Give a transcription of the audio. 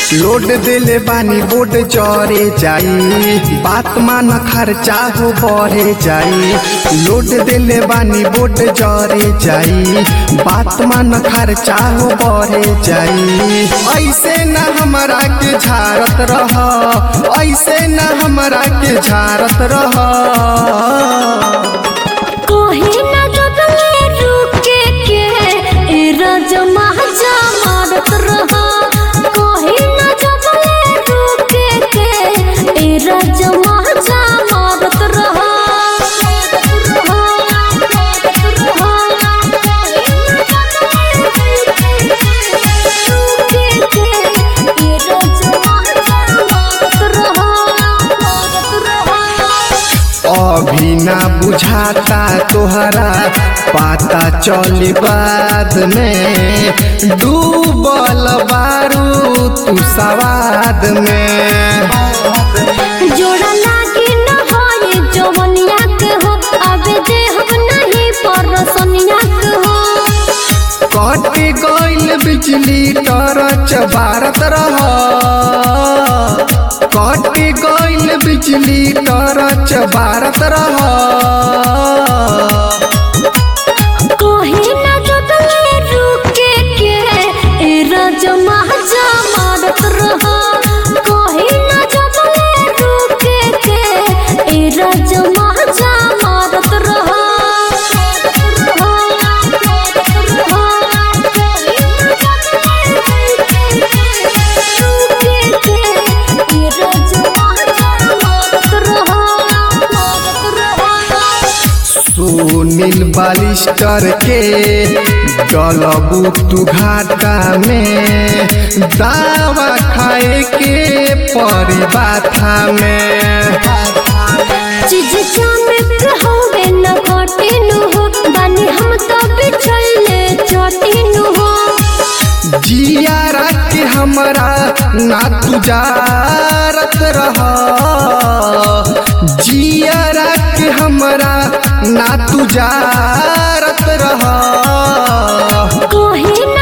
load दिले बानी bond चरे जाई बात मान खर्चा हो बढ़े जाई लोड दिले बानी बोड चरे जाई बात मान खर्चा हो बढ़े जाई ऐसे न हमरा के झारत रह ऐसे न हमरा के झारत रह कहीं ना जगले रुके के ए रजमा जा मारत रहा कहीं ना जगले रुके के ए रजमा जा मारत रहा अभी ना बुझाता तोहरा पाता चली बाद में डूबल बारू तू सवाद में जोड़ा लागे न होए जवनिया के हो अबे देहब नहीं परसनिया के हो कट गइल बिजली टरच भारत रह कट गइल बिजली टरच भारत रह कहीं ना जगले रुके के ए रजमा जा मारत रहा कहीं ना जगले रुके के ए रजमा जा मारत रहा सुनील बालिस्टर के डलबू तू घाटा में दावा खाए के परी बाथा में चीज चानक होवे न घटिनु हो बानी हम तो बिछले चटिनु हो जिया के हमरा ना तू जारत रह जिया के हमरा ना तू जारत रह कहीं